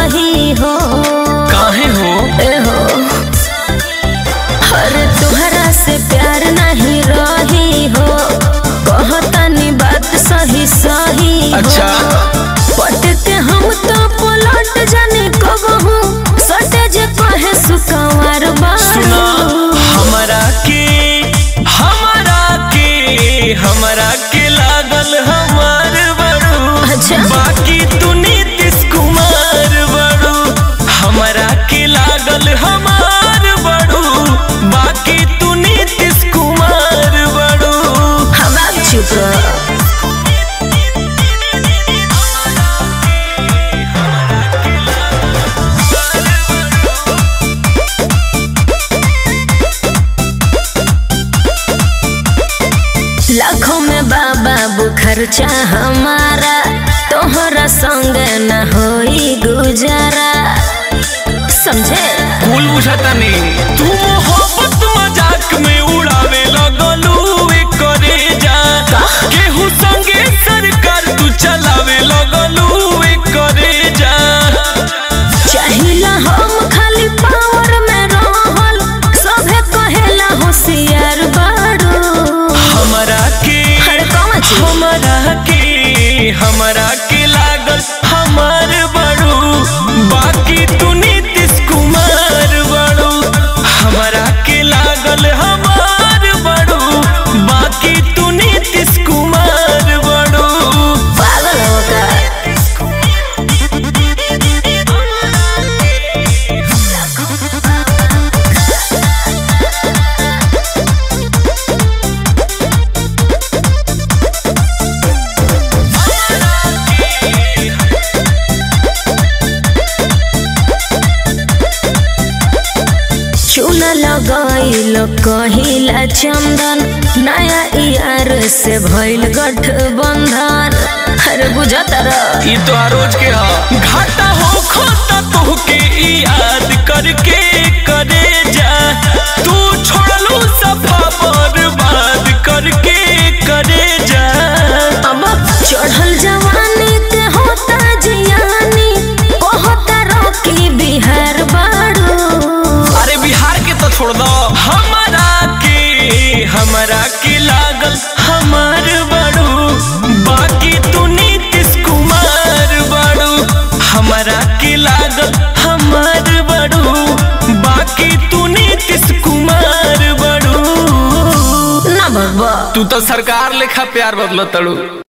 सही हो काहे हो ए हो अरे तुहरा से प्यार नहीं रही हो कहतनी बात सही सही हो अच्छा पट के हम तो पलट जाने कबहू सटे जे कहे सुकवार सुना बारू हमरा के हमरा के हमरा के लागल हमार बड़ू अच्छा। बाकी तू नीतीश कुमार बड़ू हमरा के लागल हमार बड़ू बाकी तू नीतीश कुमार बड़ू हम आप चुप रहो लाखों में बाबा खर्चा हमारा तोहरा संग न होई गुजारा समझे कुल बुझाता नहीं तू मोहब्बत मजाक में उड़ावे लगलू वे करे जा केहू संगे सरकार तू चलावे लगलू वे करे जा चाहिला हम खाली पावर में रहल सभे कहेला होशियार बाड़ू हमरा के हर कौन चीज? हमरा के हमरा के लागल हमार बड़ू बाकी तू नीतीश कुमार बड़ू हमरा के लागल हमार बड़ू बाकी तू नीतीश कुमार बड़ू पागल हो का चूना लगाइल कहिला चंदन नया यार से भइल गठबंधन अरे बुझत रह ई तो रोज के हा घाटा हो खोता तोहके ई याद करके करे जा तू छोड़लू सफा बर्बाद करके करे जा अब चढ़ल जवानी के होता जियानी कहता रोकी बिहार बाड़ू अरे बिहार के तो छोड़ दो हमारा के हमारा के लागल हमार बड़ू बाकी तू नीतीश कुमार बड़ू हमारा के लागल हमार बड़ू बाकी तू नीतीश कुमार बड़ू ना बाबा तू तो सरकार लेखा प्यार बदल तड़ू